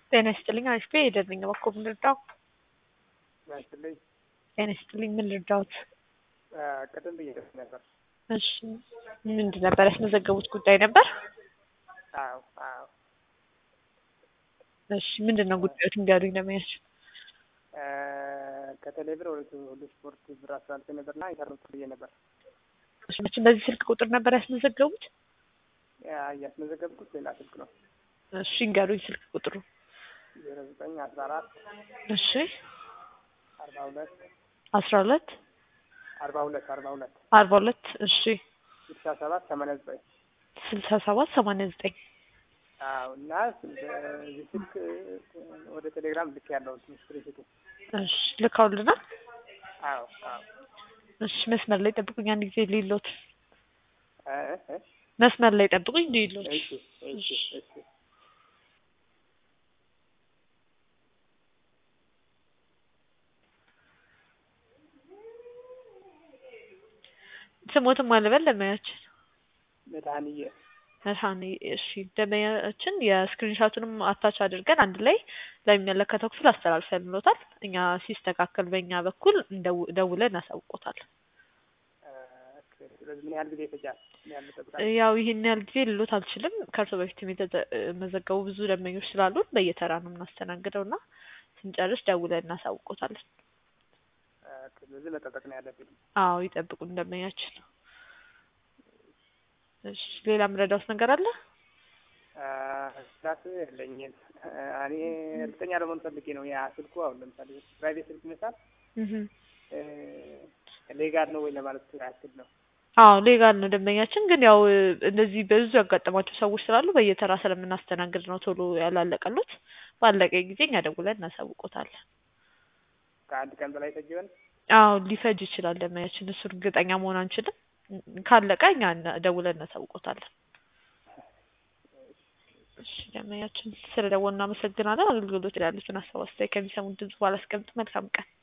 ጤና ይስጥልኝ አሪፍ ሄደር ነኝ እባክዎ ምን ልርዳው? ያስጥልኝ ጤና ይስጥልኝ ምን ልርዳዎት? ቅድም ብዬ ነበር። እሺ ምንድን ነበር ያስመዘገቡት ጉዳይ ነበር? አዎ አዎ እሺ ምንድን ነው ጉዳዮት እንዲያሉኝ ለመያዝ ከቴሌብር ወደ ሁሉ ስፖርት ብር አስተላልፌ ነበርና ኢንተርኔት ብዬ ነበር እሺ መቼም በዚህ ስልክ ቁጥር ነበር ያስመዘገቡት? እያስመዘገብኩት ሌላ ስልክ ነው። እሺ እንገሩኝ ስልክ ቁጥሩ። ዜሮ ዘጠኝ አስራ አራት እሺ አርባ ሁለት አስራ ሁለት አርባ ሁለት አርባ ሁለት አርባ ሁለት እሺ ስልሳ ሰባት ሰማንያ ዘጠኝ ስልሳ ሰባት ሰማንያ ዘጠኝ አዎ እና በዚህ ስልክ ወደ ቴሌግራም ልክ ያለው ስክሪንሽቱ እሺ ልካውልናል። አዎ አዎ እሺ መስመር ላይ ጠብቁኝ አንድ ጊዜ ሊሎት እ እ መስመር ላይ ጠብቁኝ ሊሎት እሺ እሺ እሺ ስሞትም አልበል ለማያችን መድኃኒዬ መድኃኒ እሺ ደመያችን የስክሪንሻቱንም አታች አድርገን አንድ ላይ ለሚመለከተው ክፍል አስተላልፈንሎታል። እኛ ሲስተካከል በእኛ በኩል እንደው- ደውለን እናሳውቆታል። ስለዚህ ምን ያህል ጊዜ ይፈጃል? ምን ያህል ይጠብቃል? ያው ይህን ያህል ጊዜ ልሎት አልችልም። ከእርሶ በፊትም የተመዘገቡ ብዙ ደንበኞች ስላሉን በየተራ ነው የምናስተናግደው እና ስንጨርስ ደውለን እናሳውቆታለን። ስለዚህ መጠበቅ ነው ያለብኝ። አዎ ይጠብቁን ደንበኛችን። እሺ ሌላ ምረዳውስ ነገር አለ? ስራት የለኝም። እኔ እርግጠኛ ለመሆን ፈልጌ ነው። ያ ስልኩ አሁን ለምሳሌ ፕራይቬት ስልክ ይመስላል እህ ሌጋል ነው ወይ ለማለት ያክል ነው። አዎ ሌጋል ነው ደንበኛችን። ግን ያው እንደዚህ በብዙ ያጋጠማቸው ሰዎች ስላሉ በየተራ ስለምናስተናግድ ነው ቶሎ ያላለቀሉት። ባለቀ ጊዜ እኛ ደውለን እናሳውቆታለን። ከአንድ ቀን በላይ ፈጅ ይሆን? አዎ ሊፈጅ ይችላል ደንበኛችን። እሱ እርግጠኛ መሆን አንችልም። ካለቀ እኛ ደውለን እናሳውቆታለን። እሺ ደንበኛችን ስለደወልን እናመሰግናለን። አገልግሎት ያሉትን ሀሳብ አስተያየት ከሚሰሙን ድምጽ ባላስቀምጥ መልካም ቀን